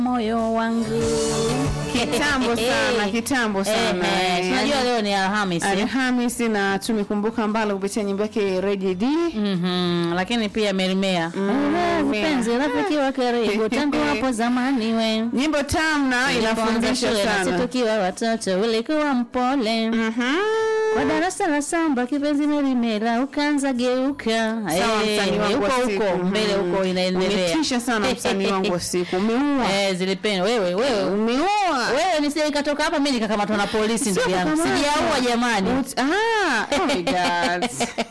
moyo wangu Kitambo sana, kitambo sana. Eh, eh, tunajua leo ni Alhamisi Alhamisi na tumekumbuka mbala kupitia nyimbo yake Reggae D. Mhm, lakini pia merimea Mm, mpenzi rafiki wa karibu tangu hapo zamani we Nyimbo tamu na Tulipoanza inafundisha shule nasi sana. tukiwa watoto ulikuwa mpole Mhm. kwa darasa la samba kipenzi merimela ukaanza geuka Sawa, Eh, msanii wangu huko wa huko siku. mbele Mhm. huko inaendelea Umetisha sana msanii wangu wa siku. Umeua. eh zilipenda wewe wewe Umeua. wewe nisije nikatoka hapa mimi nikakamatwa na polisi Sio ndugu yangu kukamatwa. sijaua jamani Ut- ah, oh my God.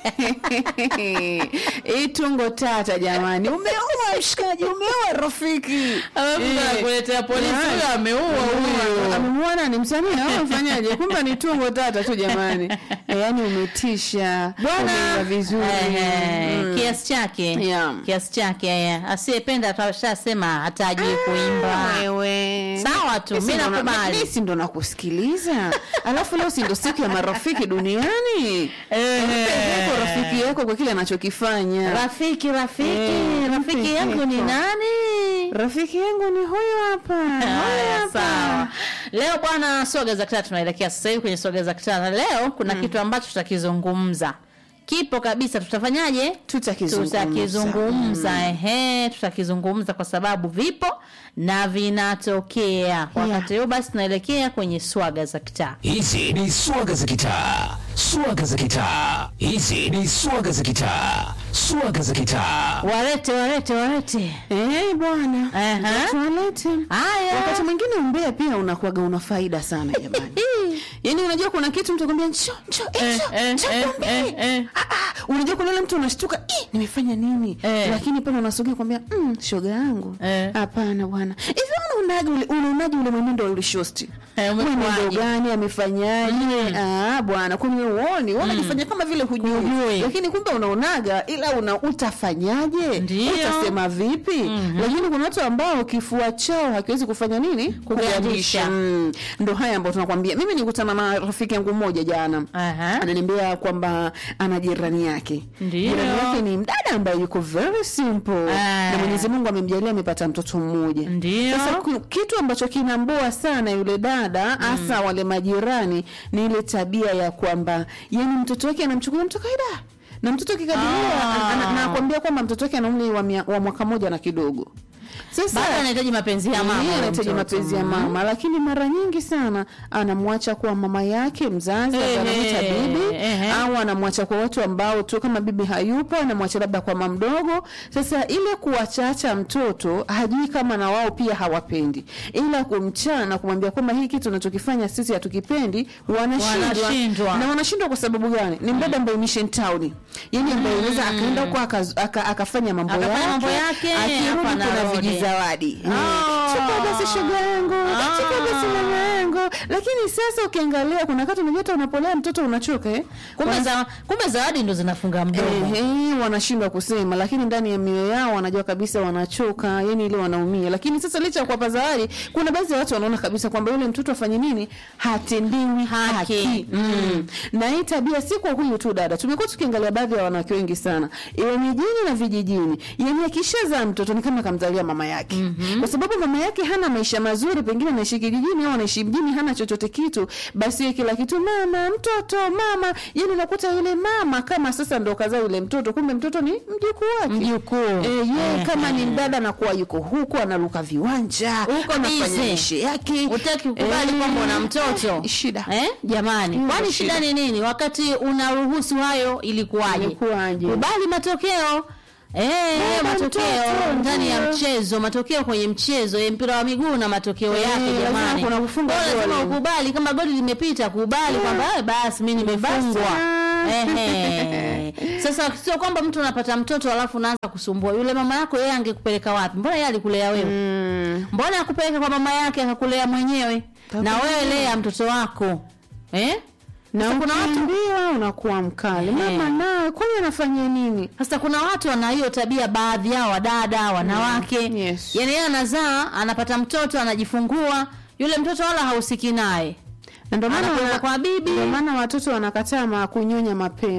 Hii tungo tata jamani. Umeua mshikaji, umeua rafiki. Alafu Eh. anakuletea polisi Jamani. huyo ameua huyo Amemuona ni msanii au mfanyaje? Kumbe ni tungo tata tu jamani. Eh, Yaani umetisha. bwana Umeimba vizuri. eh, Mm. kiasi chake Yeah. kiasi chake eh. asiyependa atashasema hatajui kuimba Wewe. sawa tu Mimi mimi si ndo na- nakubali mimi si ndo nakusikiliza. Alafu leo si ndo siku ya marafiki duniani. Eh. Mpeleke rafiki yako kwa kile anachokifanya. rafiki rafiki Eh, rafiki rafiki yangu ni yako. nani Rafiki yangu ni huyu hapa. Huyu Haya, hapa. sawa leo bwana soga za kitaa tunaelekea sasa hivi kwenye soga za kitaa na leo kuna kitu ambacho tutakizungumza kipo kabisa tutafanyaje Tutakizungumza. tutakizungumza ehe tutakizungumza kwa sababu vipo na vinatokea wakati huu basi tunaelekea kwenye swaga za kitaa Hizi ni swaga za kitaa, swaga za kitaa. Hizi ni swaga za kitaa, swaga za kitaa. warete warete warete Eh, bwana. Aha. Tualete. haya Wakati mwingine umbea pia unakuwaga una faida sana jamani. Yaani unajua kuna kitu mtu akwambia njoo njoo eh, Eh, njoo, eh, njoo eh, tuambie." eh, eh. Ah, ah, unajua kuna yule mtu unashtuka "Ih, nimefanya nini Eh. lakini pale unasogea kwambia mm, shoga yangu Eh. hapana bwana hivi unaonaje ule unaonaje ule mwenendo wa yule shosti Eh, umekuwaje? mwenendo gani amefanyaje ah bwana kwani wewe uoni wewe unajifanya kama vile hujui Hujui. lakini kumbe unaonaga ila una utafanyaje Ndio. utasema vipi lakini kuna watu ambao kifua chao hakiwezi kufanya nini Kugandisha. mm. ndo haya ambayo tunakwambia mimi nikutana na rafiki yangu mmoja jana Aha. ananiambia kwamba ana jirani yake Ndio. jirani yake ni mdada ambaye yuko very simple Ah. na mwenyezi mungu amemjalia amepata mtoto mmoja Ndio. sasa ku- kitu ambacho kinamboa sana yule dada hasa wale majirani ni ile tabia ya kwamba yani mtoto wake anamchukulia mtu kawaida na mtoto kikadiria Ah. nakwambia kwamba mtoto wake ana umri wa, mia- wa mwaka moja na kidogo sasa bado anahitaji mapenzi ya mama yeye huyo anahitaji mtoto. mapenzi ya mama lakini mara nyingi sana anamwacha kwa mama yake mzazi Ehe, anamwita bibi ehe. au anamwacha kwa watu ambao tu kama bibi hayupo anamwacha labda kwa mama mdogo sasa ile kuwachacha mtoto hajui kama na wao pia hawapendi ila kumchana na kumwambia kwamba hii kitu unachokifanya sisi hatukipendi wanashindwa Wanashindwa. na wanashindwa kwa sababu gani ni mdada ambaye mission town yani ambaye anaweza akaenda huko akaz- aka- akafanya mambo Akafanya yake mambo yake, akirudi hapa kuna anarudi. vijizawadi Oh. chukua basi shoga yangu Ah. chukua basi mama yangu lakini sasa ukiangalia kuna wakati unajua hata unapolea mtoto unachoka eh? kumbe za, kumbe zawadi ndo zinafunga mdomo Ehe, wanashindwa kusema lakini ndani ya mioyo yao wanajua kabisa wanachoka yani ile wanaumia lakini sasa licha ya kuwapa zawadi kuna baadhi ya watu wanaona kabisa kwamba yule mtoto afanye nini hatendiwi Haki. haki, Mm. na hii tabia si kwa huyu tu dada tumekuwa tukiangalia baadhi ya wanawake wengi sana iwe mijini na vijijini yani akishazaa mtoto ni kama kamzalia mama yake kwa sababu mama yake hana maisha mazuri pengine anaishi kijijini au anaishi mjini hana chochote kitu basi yeye kila kitu mama mtoto mama yani unakuta yule mama kama sasa ndo kazaa yule mtoto kumbe mtoto ni mjukuu wake Mjukuu. Eh, yeye Ehe. kama ni mdada anakuwa yuko huku analuka viwanja Huko anafanya busy. mishe yake utaki kukubali Eh, kwamba una mtoto shida eh? jamani Mm, kwani shida. shida ni nini wakati unaruhusu hayo ilikuwaje Ilikuwaje? kubali matokeo Eh, Baba matokeo mtoto, ndani ya ndio. mchezo matokeo kwenye mchezo ya mpira wa miguu na matokeo Eh, yake lazima jamani kuna kufunga Kwa hiyo lazima goli. ukubali kama goli limepita kubali kwamba eh, basi mi nimefungwa Basi. Ehe. sasa sio kwamba mtu anapata mtoto alafu unaanza kusumbua yule mama yako yeye angekupeleka wapi mbona yeye alikulea wewe Mm. mbona akupeleka kwa mama yake akakulea mwenyewe na wewe lea mtoto wako eh? na Sasa kuna watu ukiambiwa unakuwa mkali mama nawe kwani anafanya nini sasa kuna watu wana hiyo tabia baadhi yao wadada wanawake Mm, yes. yani yeye anazaa anapata mtoto anajifungua yule mtoto wala hausiki naye na ndio maana Anapeleka wana- kwa bibi. ndio maana watoto wanakataa ma kunyonya mapema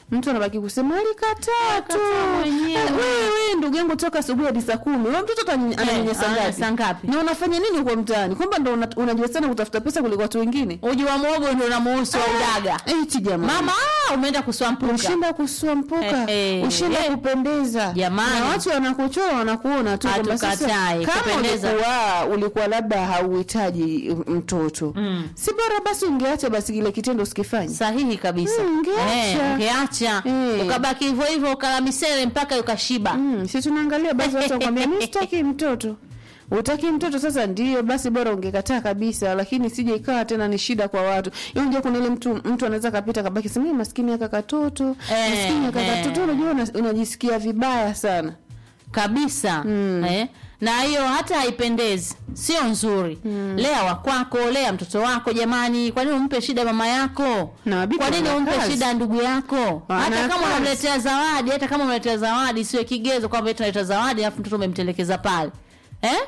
mtu anabaki kusema alikataa tu Alikataa mwenyewe. Eh, wewe wewe ndugu yangu toka asubuhi hadi saa kumi wewe mtoto atany- ananyanyasa ananyanyasa ngapi ngapi? na unafanya nini huko mtaani kwamba ndo una- unajua sana kutafuta pesa kuliko watu wengine uji wa mwogo ndio unamuhusu wa udaga eti jamani mama ah, umeenda kuswampuka ushinda kusua mpuka Eh, eh, ushinda eh. kupendeza Jamani. na watu wanakuchora wanakuona tu kwamba sasa Hatukatai, kama kupendeza. ulikuwa ulikuwa labda hauhitaji mtoto Mm. si bora basi ungeacha basi kile kitendo usikifanye sahihi kabisa Mm, ungeacha. Eh, ungeacha Eh. ukabaki hivyo hivyo ukala misele mpaka ukashiba Mm, si tunaangalia basi watu wakwambia mi sitaki mtoto utaki mtoto sasa ndio basi bora ungekataa kabisa lakini sije ikawa tena ni shida kwa watu unajua kuna ile mtu mtu anaweza kapita kabaki sema "Eh, maskini aka katoto Eh, maskini aka eh. katoto unajua una- unajisikia vibaya sana kabisa Mm. eh? na hiyo hata haipendezi sio nzuri lea wakwako lea mtoto wako jamani kwa nini umpe shida mama yako Na wabibi kwa nini wana umpe kazi. shida ndugu yako Wana hata kama kazi. unamletea zawadi hata kama unamletea zawadi siwe kigezo kwamba eti unaleta zawadi alafu mtoto umemtelekeza pale eh?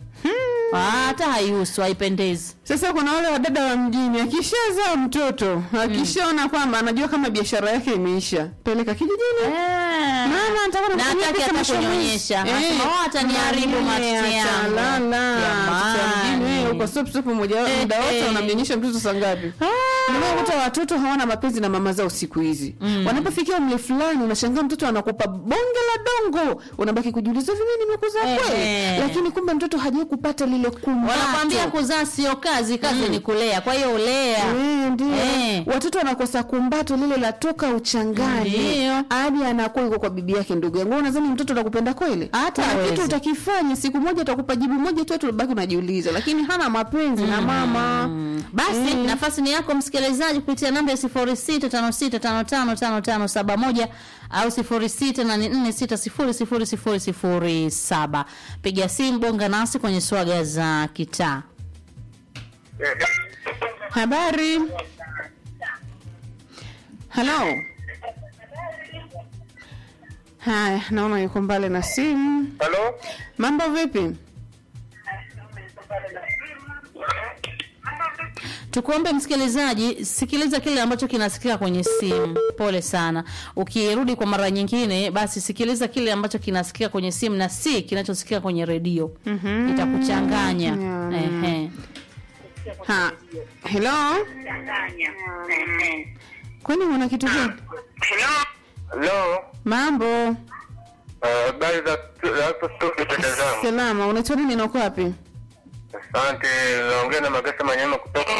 Ah, hata haihusu haipendezi sasa kuna wale wadada wa mjini akishazaa mtoto akishaona kwamba anajua kama biashara yake imeisha peleka kijijini mama nataka na nakufanyia hataki pesa hata mwisho wa mwezi. kunyonyesha Eh, Anasema, "Oh, ataniharibu mama, matiti acha, yangu." lala. Mtoto wa mjini, Jamani. wewe uko sop sop moja Eh, muda wote eh. unamnyonyesha mtoto saa ngapi unakuta watoto hawana mapenzi na mama zao siku hizi Mm. wanapofikia umri fulani unashangaa mtoto anakupa bonge la dongo unabaki kujiuliza hivi mimi nimekuza Eh, kweli eh. lakini kumbe mtoto hajai kupata lile kumbato wanakwambia kuzaa sio kazi kazi ni kulea kwa hiyo ulea Eh, ndio Eh. watoto wanakosa kumbato lile la toka uchangani Ndio. hadi anakuwa yuko kwa bibi yake ndugu yangu Wewe unadhani mtoto atakupenda kweli Hata Kuna hawezi. kitu utakifanya siku moja atakupa jibu moja tu tulibaki unajiuliza lakini hana mapenzi na mama Mm. basi Mm. nafasi ni yako msikilizaji kupitia namba ya sifuri sita tano sita tano tano tano tano saba moja au sifuri sita nane nne sita sifuri sifuri sifuri sifuri saba piga simu bonga nasi kwenye swaga za kitaa habari halo haya naona yuko mbali na simu Halo? mambo vipi tukuombe msikilizaji sikiliza kile ambacho kinasikika kwenye simu pole sana ukirudi kwa mara nyingine basi sikiliza kile ambacho kinasikika kwenye simu na si kinachosikika kwenye redio Mhm. itakuchanganya Yeah. Ehe. ha hello kwani una kitu gani Halo? mambo Eh, Habari za za hapo studio dada zangu. salama unaitwa nini na uko wapi Asante, naongea na Magasa Manyama kutoka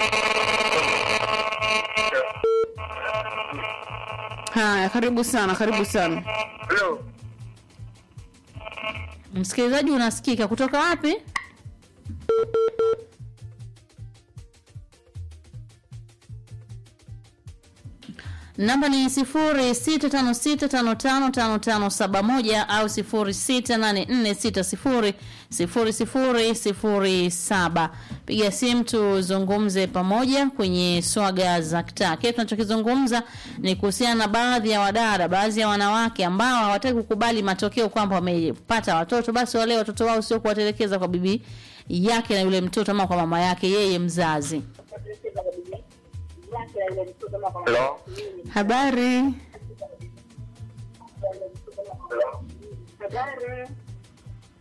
haya karibu sana karibu sana Halo? msikilizaji unasikika kutoka wapi namba ni sifuri sita tano sita tano tano tano tano saba moja au sifuri sita nane nne sita sifuri sifuri sifuri sifuri saba piga simu tuzungumze pamoja kwenye swaga za kitaa kile tunachokizungumza ni kuhusiana na baadhi ya wadada baadhi ya wanawake ambao hawataki kukubali matokeo kwamba wamepata watoto basi wale watoto wao sio kuwatelekeza kwa bibi yake na yule mtoto ama kwa mama yake yeye mzazi Halo? habari Halo?